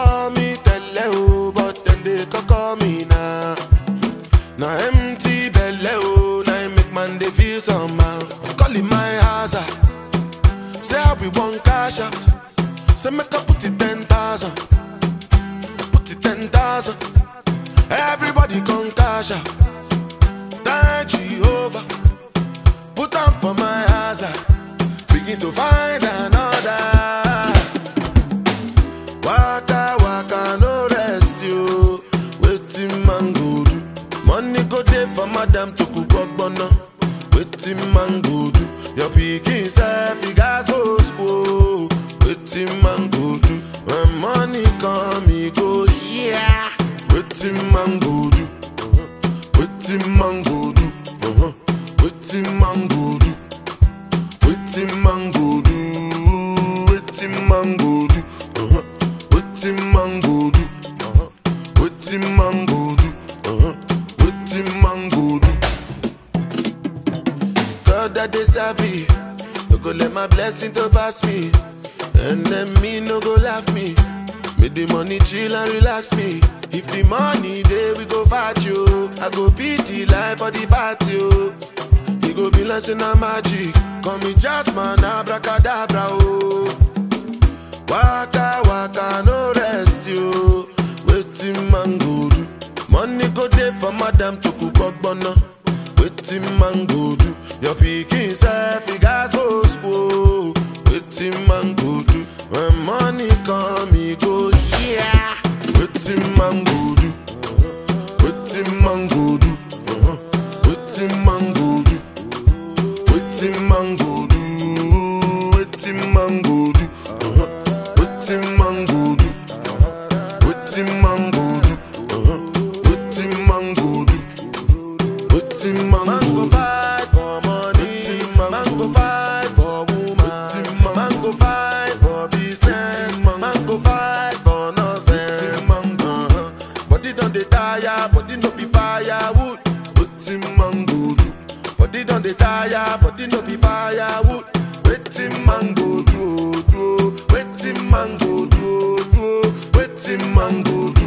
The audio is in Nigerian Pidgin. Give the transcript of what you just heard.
call me tele o, but then they call me now. Now empty belly oh, now it make man they feel somehow. Calling my house ah. say I be one cash out. Say make I put it ten thousand, put it ten thousand. Everybody come cash out. Thank Jehovah, put on for my house ah. Begin to find another. Waka waka no rest you. Waiting man go do. Money go dey for madam to cook ogbonna. Waiting man go do. Your pikin self he gas go school. Waiting man go do. When money come he go yeah. Waiting man go do. Waiting man go do. Uh-huh. Waiting man go do. Waiting man go do. Waiting man go do. Uh-huh. Waiting man go do. Uh-huh. Waiting man go do. Uh-huh. Waiting man go do. God that they serve me. No go let my blessing to pass me. And then me no go laugh me. Make the money chill and relax me. If the money there we go fight you. I go beat the life for the party. Oh. He go be like say na magic. Call me Jasmine, abracadabra. Oh. Waka waka no rest you. Waiting man go do. Money go dey for madam to cook ogbonna. Waiting man go do. Your pikin self he gas go school. Waiting man go do. When money come he go yeah. Waiting man go do. Waiting man go do. Uh-huh. Waiting man go do. Waiting man go do. Waiting man go do. Uh-huh. Waiting man go do. Waiting man go do. Uh-huh. Waiting man go do. Waiting man go fight for money. Man go fight for woman. Man go fight for business. Man go fight for nonsense. Uh-huh. Body don dey tire, body no be firewood. Waiting man go do. Body don dey tire, body no be firewood. Waiting man go do, oh, do. oh. Waiting man go do, oh, do. oh. Waiting man go do.